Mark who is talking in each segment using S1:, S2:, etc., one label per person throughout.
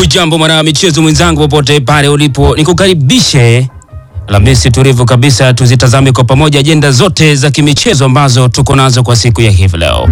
S1: Hujambo mwana michezo mwenzangu, popote pale ulipo, nikukaribishe Alhamisi tulivu kabisa, tuzitazame kwa pamoja ajenda zote za kimichezo ambazo tuko nazo kwa siku ya hivi leo.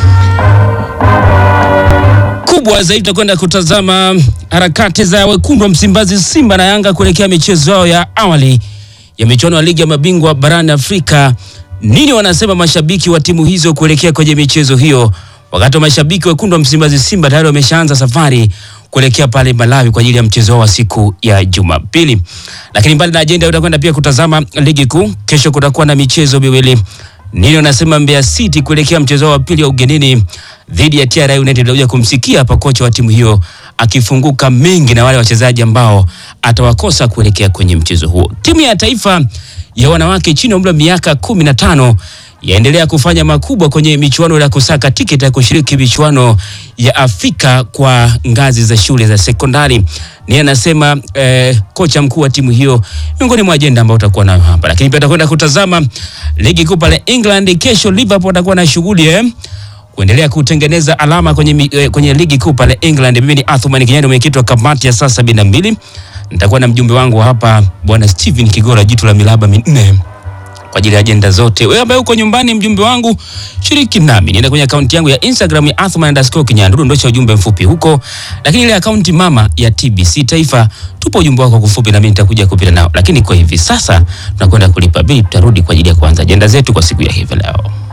S1: Kubwa zaidi tutakwenda kutazama harakati za wekundu wa Msimbazi, Simba na Yanga kuelekea michezo yao ya awali ya michuano ya ligi ya mabingwa barani Afrika. Nini wanasema mashabiki wa timu hizo kuelekea kwenye michezo hiyo, wakati wa mashabiki wekundu wa Msimbazi, Simba tayari wameshaanza safari kuelekea pale Malawi kwa ajili ya mchezo wao wa siku ya Jumapili. Lakini mbali na ajenda, utakwenda pia kutazama ligi kuu. Kesho kutakuwa na michezo miwili. Nini wanasema Mbeya City kuelekea mchezo wao wa pili wa ugenini dhidi ya TRA United. Tutakuja kumsikia hapa kocha wa timu hiyo akifunguka mengi na wale wachezaji ambao atawakosa kuelekea kwenye mchezo huo. Timu ya taifa ya wanawake chini ya umri wa miaka kumi na tano yaendelea kufanya makubwa kwenye michuano ya kusaka tiketi ya kushiriki michuano ya Afrika kwa ngazi za shule za sekondari. Ni anasema eh, kocha mkuu wa timu hiyo, miongoni mwa ajenda ambayo utakuwa nayo hapa, lakini pia tutakwenda kutazama ligi kuu pale England. Kesho Liverpool atakuwa na shughuli eh, kuendelea kutengeneza alama kwenye, mi- eh, kwenye ligi kuu pale England. Mimi ni Athman Kinyani, mwenyekiti wa kamati ya saa sabini na mbili. Nitakuwa na mjumbe wangu hapa bwana Steven Kigora, jitu la milaba minne kwa ajili ya ajenda zote. Wewe ambaye uko nyumbani, mjumbe wangu, shiriki nami, nienda kwenye akaunti yangu ya Instagram ya Athman underscore Kinyandu, dondosha ujumbe mfupi huko, lakini ile akaunti mama ya TBC Taifa, tupo ujumbe wako kufupi, na mimi nitakuja kupita nao. Lakini kwa hivi sasa tunakwenda kulipa bili, tutarudi kwa ajili ya kuanza ajenda zetu kwa siku ya hivi leo.